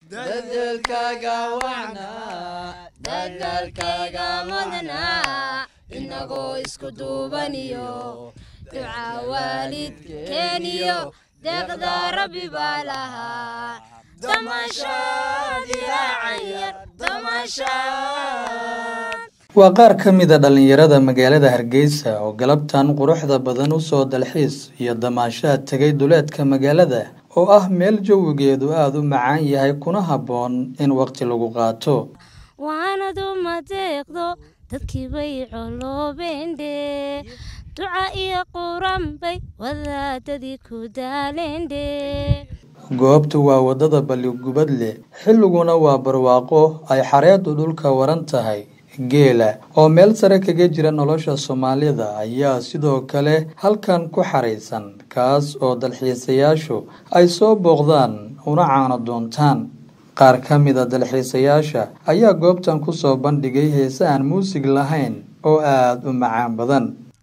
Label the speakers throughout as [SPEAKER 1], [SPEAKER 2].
[SPEAKER 1] dadalkaaga wacnaa dadalkaaga mudnaa inagoo isku duubaniyo duca waalidkeeniyo deeqda rabbi baa lahaa damashaad ilaacayar damashaad
[SPEAKER 2] waa qaar ka mid a dhallinyarada magaalada hargeysa oo galabtan quruxda badan u soo dalxiis iyo damaashaad tegay duleedka magaalada oo ah meel jawigeedu aada u macaan yahay kuna habboon in waqti lagu qaato
[SPEAKER 3] waanadu ma deeqdo dadkii bay coloobeendhe duca iyo quran bay wadaadadii ku daaleendhe
[SPEAKER 2] goobtu waa waddada balligubad leh xilliguna waa barwaaqo ay xareeddu dhulka waran tahay geela oo meel sare kaga jira nolosha soomaalida ayaa sidoo kale halkan ku xaraysan kaas oo dalxiisayaashu ay soo booqdaan una caano doontaan qaar ka mid a dalxiisayaasha ayaa goobtan ku soo bandhigay heese aan muusig lahayn oo aada u macaan badan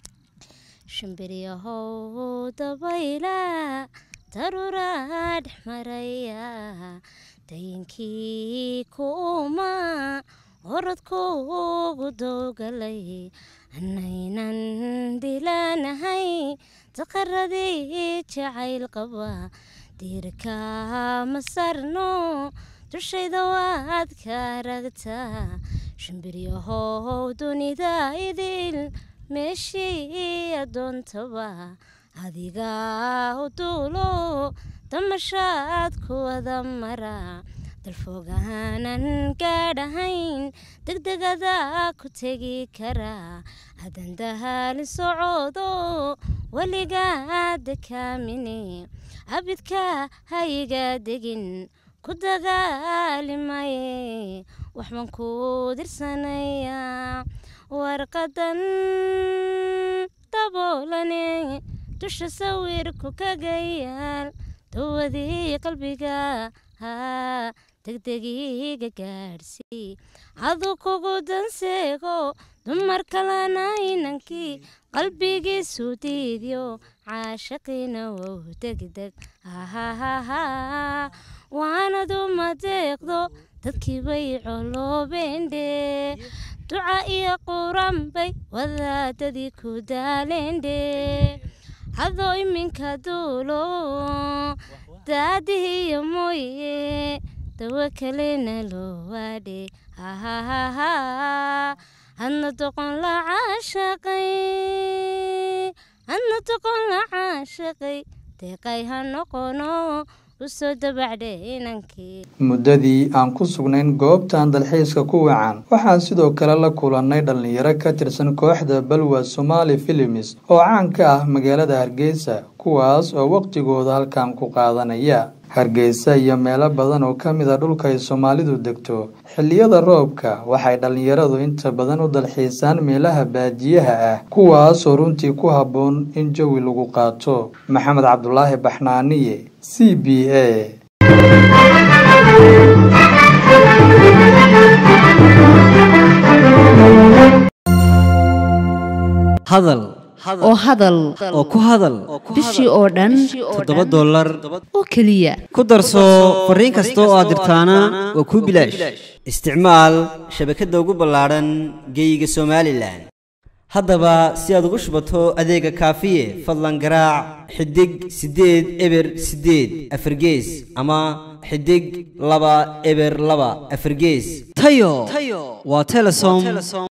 [SPEAKER 3] shimbiryahow dabayla daruuraa dhex maraya dayinkii kuuma orodkuugu dowgalay anaynan dilaanahay daqaradii jacayl qaba diirka ma sarno dushayda waad ka aragtaa shimbiryahow dunida idil meeshii adoontaba adigaa u duulo damashaad ku wada mara dalfoogaanan gaadhahayn degdegada ku tegi karaa hadan dahaalin socoodo weligaa dekaamine abidka hayiga degin ku dagaalimaye waxbaan ku dirsanayaa warqadan daboolane dusha sawirku kaga yaal dawadii qalbiga degdegiiga gaadhsii adu kugu danseego dumar kalena inankii qalbigiisu diidyo caashaqiina wow degdeg hahahaha waanadu ma deeqdo dadkii bay coloobeendhe duca iyo quran bay wadaadadii ku daaleendhe adoo iminka duulo daadihiyo mooye dawo kalena loo waadhe hahahaha hadna doqon la caashaqay hadna doqon la caashaqay deeqay ha noqono usoo dabacdhe inankii
[SPEAKER 2] muddadii aan ku sugnayn goobtan dalxiiska ku wacan waxaan sidoo kale la kulannay dhallinyaro ka tirsan kooxda balwa somaali filimis oo caan ka ah magaalada hargeysa kuwaas oo waqtigooda halkan ku qaadanaya hargeysa iyo meelo badan oo ka mid a dhulka ay soomaalidu degto xilliyada roobka waxay dhallinyaradu inta badan u dalxiisaan meelaha baadiyaha ah kuwaasoo runtii ku habboon in jawi lagu qaato maxamed cabdulaahi baxnaaniye c b a
[SPEAKER 4] hadal
[SPEAKER 5] oo hadal
[SPEAKER 4] oo ku hadal
[SPEAKER 5] bishii oo dhan
[SPEAKER 4] toddoba dollar
[SPEAKER 5] oo keliya
[SPEAKER 4] ku darso fariin kasta oo aad dirtaana waa kuu bilaash isticmaal shabakadda ugu ballaadhan geeyiga somalilan haddaba si aad ugu shubato adeega kaafiye fadlan garaac xidig siddeed eber siddeed afargees ama xidig laba eber laba afargees tayo waa telesom